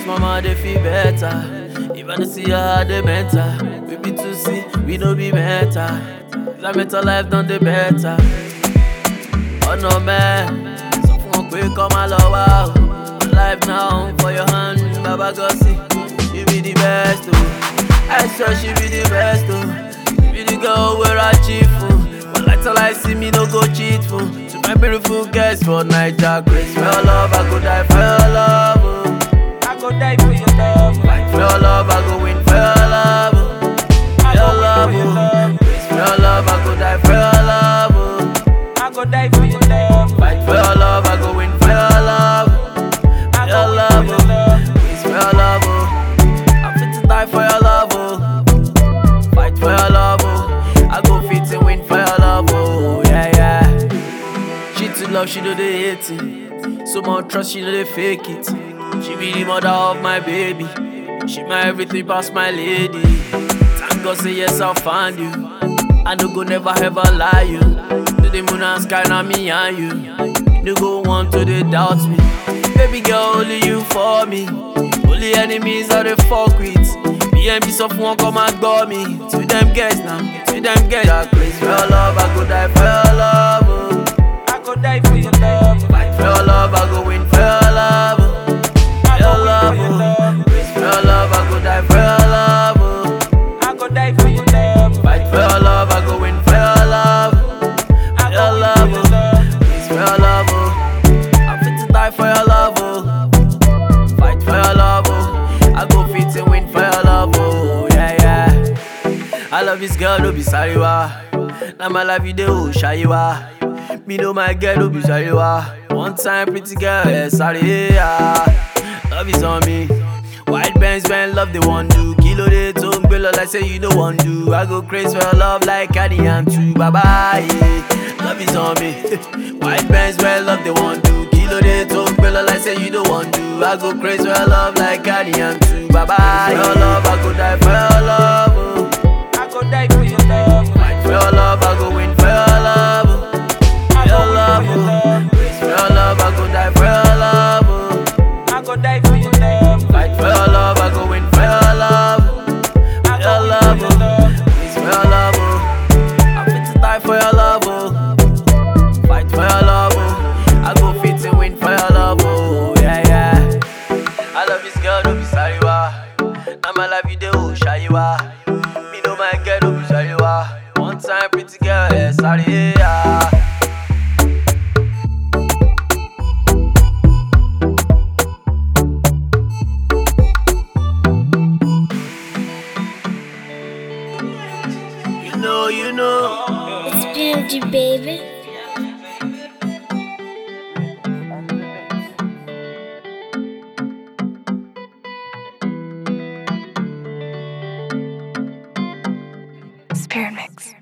cause mama they feel better. If I don't see her, they mental. We be to see, we no be mental. That mental life done the better. Oh no man, so fún wọn pé kọ́ máa lọ wá o. Life now for your hand, Baba Gossi. She be the best o. I sure she be the best o. She be the girl where I chief o. But like till I see me no go cheat for. To my beautiful girls for Naija, grace for your love, I go die for your love o. I go die for your love. Fight for your love, I go win for your love o. I Your go love win for your o. love. Grace for your love, I go die for your love o. I go die for your love. Fight for your love, I go win for your love. I Your go love, win for your love. It's for your love, oh. I'm fit to die for your love, oh. Fight for your love, oh. I go fit and win for your love, oh. Yeah, yeah. She too love, she know they hate it. So much trust, she know they fake it. She be the mother of my baby. She my everything past my lady. Thank God say yes, I'll find you. I no go never ever lie you. To the moon and sky, now me and you. No go want to they doubt me. Baby girl, only you for me. Only enemies are the fuck with. Me and me soft one come and go me. To them guys now, to them guys. That place for your love, I go die for your love. Oh. I go die for your love. Fight for your love, I go win for your love. Oh. I Your go love, win for your oh. love. Grace for your love, I go die for your love. Oh. I go die for your love. Fight for your love, I go win for your love. I Your go win love, for your love. oh. Grace for your love, oh. I'm fit to die for your love, oh. Fight for your love, oh. I go fit and win for your love, oh. Yeah, yeah. I love this girl, no be sorry, wa. Now my life you do, shy wa. Me know my girl, no be sorry, wa. One time, pretty girl, yeah, sorry, yeah. Love is on me. White bands, when love they want do. Kilo de tongue, below like say you don't want do. I go crazy for your love like Addy and too. Bye bye, yeah. Love is on me. White bands, when love they want do. Kilo de tongue, below like say you don't want do. I go crazy for your love like Addy and too. Bye bye, for your love, I go die for your love. Oh. I go die for your love. Fight for your love, I go win for your love. Oh. I Your go love, win for your oh. love. Grace for your love, I go die for your love. Oh. I go die for your love. Fight for your love, I go win for your love. I Your go love, win for your love. oh. It's for your love, oh. I'm fit to die for your love, oh. Fight for your love, oh. I go fit and win for your love, oh. Yeah, yeah. I love this girl, no be sorry, wa. Now my life you do, oh, shy, wa. Me know my girl, no be sorry, wa. One time, pretty girl, yeah, sorry, yeah. You know, you know. It's PMG, baby. Spirit Mix.